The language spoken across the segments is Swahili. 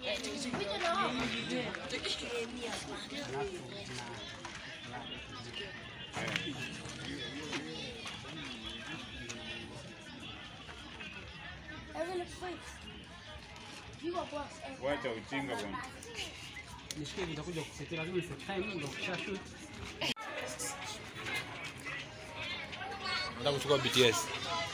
Wacha ujinga bwana. Nisikie nitakuja kusetia lakini for time ndo kisha shoot. Nataka kuchukua BTS.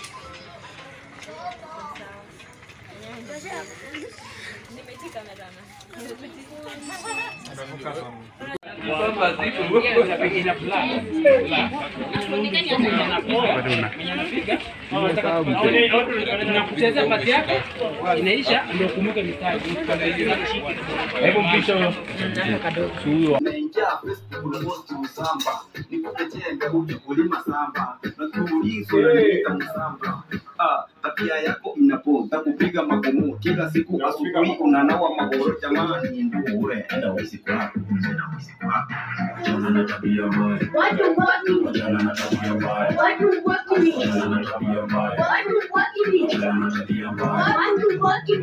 Nakuchezea pasi yako inaisha ndio kumbuke mistari. Hebu mpisha huyo. Naingia Facebook post msamba, nikupe chembe uje kulima samba, na tuulizwe unaniita msamba. Ah, tabia yako inaponza kupiga magumu kila siku asubuhi unanawa magoro jamani, ndure enda usiku wako enda usiku wako, achana na tabia mbaya, Watu wote achana na tabia mbaya, watu wote achana na tabia mbaya, watu wote achana na tabia mbaya. watu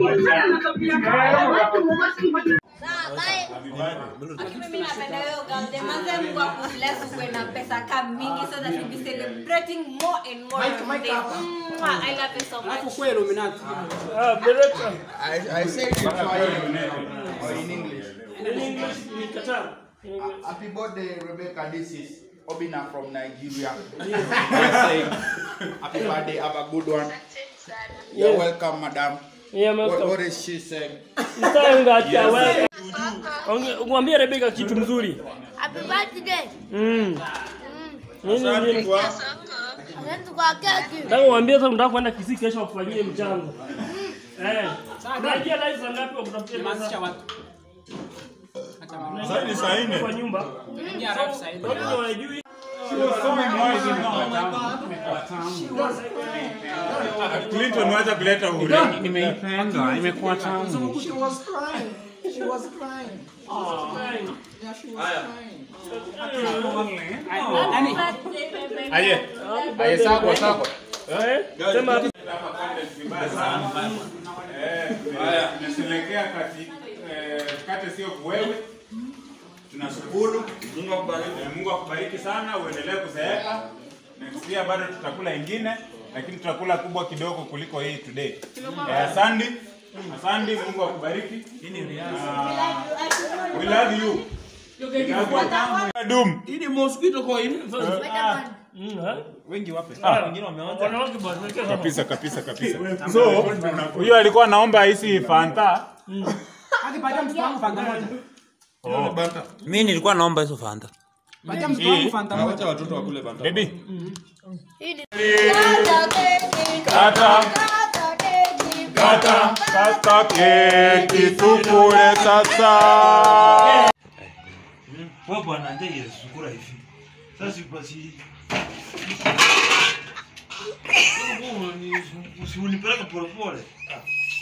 wote Mimi napenda hiyo girl. The manze Mungu akubless ukuwe na pesa kama mingi so that you'll be celebrating more and more. of them. Mwah, I love you so much. Hapo kweli Illuminati. I, I say it in Swahili or in English. Happy birthday, Rebecca. This is Obina from Nigeria. We're saying happy birthday. Have a good one. You're welcome, madam. Yeah, What, welcome. what is she saying? Mtanga wewe. Ungwambie Rebeka kitu mzuri. Happy birthday. Mm. Nini nini? Asante kwa keki. Nataka uambie sasa unataka kwenda Kisii kesho wakufanyie mchango. Eh. Unaingia live saa ngapi wakutafutie Masisha pesa? watu. Sasa ni saa nne. Kwa nyumba. Ingia rafu sasa hivi. Watu hawajui. Clinton wacha kuleta uhuru. Nimeipenda, imekuwa tamu. Nani? Aye. Aye, sagwa, sagwa. Eh? Sema Vibaya sana. Eh, haya, tunaselekea kati eh, kate sio wewe. Tunashukuru. Mungu akubariki. Mungu akubariki sana, uendelee kuzeeka. Next year bado tutakula ingine, lakini tutakula kubwa kidogo kuliko hii today. Eh, asante. Asante, Mungu akubariki. Ah, We love you. We love you. Dum. Ili mosquito coil. Mm, eh? Wengi wape. Wanawake bwana, wekea hapa. Kabisa kabisa kabisa. So, huyo alikuwa anaomba hizi Fanta. Akipatia mtoto wangu fanta moja. Mimi nilikuwa naomba hizo Fanta. Patia mtoto wangu fanta moja. Baby. Kata. Kata, kata, kata keki tukule sasa. Wewe bwana ndiye sukura hivi. Sasa basi usiunipeleke polepole. Ah.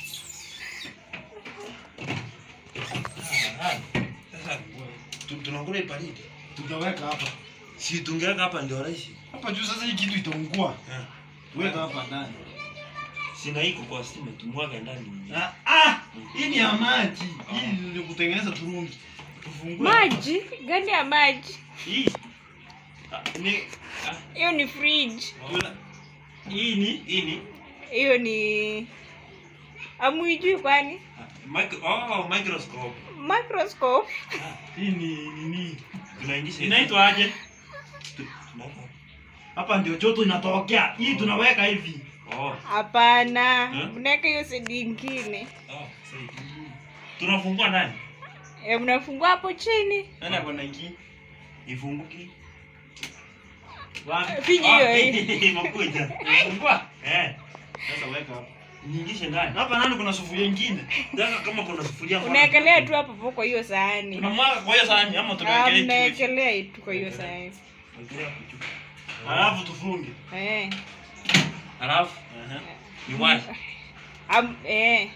Ah, ah. Sasa tu- tunakula iparidi. Tutaweka hapa. Si tungeweka hapa ndio rahisi. Hapa juu sasa hii kitu itaungua. Eh. Weka hapa ndani. Sina iko kwa stima tumwaga ndani. Ah, ah, hii ni ya maji. Hii ni kutengeneza turungi. Tufungue. Maji? Gani ya maji? Hii. Ah, ni ah, Hiyo ni fridge. tuna- hii ni hii ni Hiyo ni amuijui kwani? ah, micro, oh, microscope. Microscope. Hii ni nini? Tunaingisha. Inaitwa aje? Tu- tunaweka Hapa ndio joto inatokea. Hii tunaweka hivi. Oh, Hapana, Eh? mnaweka hiyo sedi ingine. oh, sawa. Tunafungua ndani. E, mnafungua hapo chini. Nani ako na hiki? Ifunguki. Wapi? Finya hiyo, Wapi? Makuja. Fungua. Eh. Sasa weka hapo. Niingishe ndani. Hapa nani kuna sufuria nyingine? Daka kama kuna sufuria. mbona- Unaekelea tu hapo hapo kwa hiyo sahani. Tunamwaga kwa hiyo sahani ama Ah, tunawekelea juu hivi? Mnaekelea tu kwa hiyo sahani. Wekelea kwa juu. Alafu tufunge. Eh. Alafu aha. Ni wapi? Am, eh.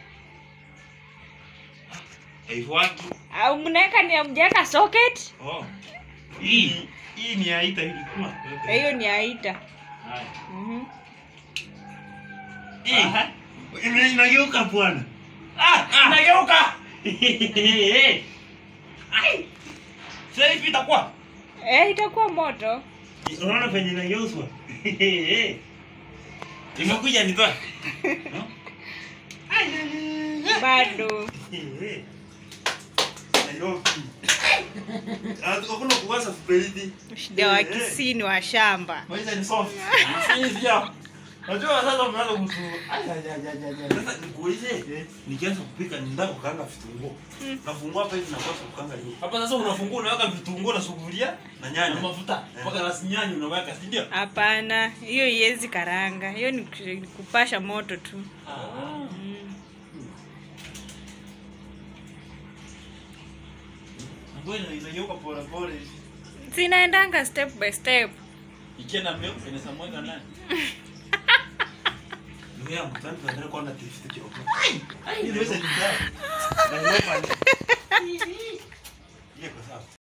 Haifuati. Au mnaweka ni mjaweka socket? Oh. Hii hii ni aita ilikuwa. Eh, Hiyo ni aita. Haya. Mhm. Hii ina- inageuka bwana. Ah, inageuka. Ai! Sasa hivi itakuwa Eh, itakuwa moto. unaona venye inageuzwa. Imekuja nitoa. Bado. Nairobi. Hakuna kuweza kupeidi. Shida wa kisini wa shamba. Maisha ni soft. Sasa Unajua sasa umeanza kuzu. Sasa nikuulize, nikianza kupika nenda kukaanga vitunguu. Nafungua hapa hivi nakosa kukaanga hiyo. Hapa sasa unafungua unaweka vitunguu na sufuria Na nyanya. na mafuta mpaka na sinyanya unaweka, si ndio? Hapana, hiyo iwezi karanga. Hiyo ni ku- ni kupasha moto tu. Mm. Ngoja inageuka pole pole. Zinaendanga step by step. Ikienda mbio inaweza mweka ndani. Ndugu yangu, tani tunaendelea kuona TV kidogo. Ai, ile ni ndio. Na ile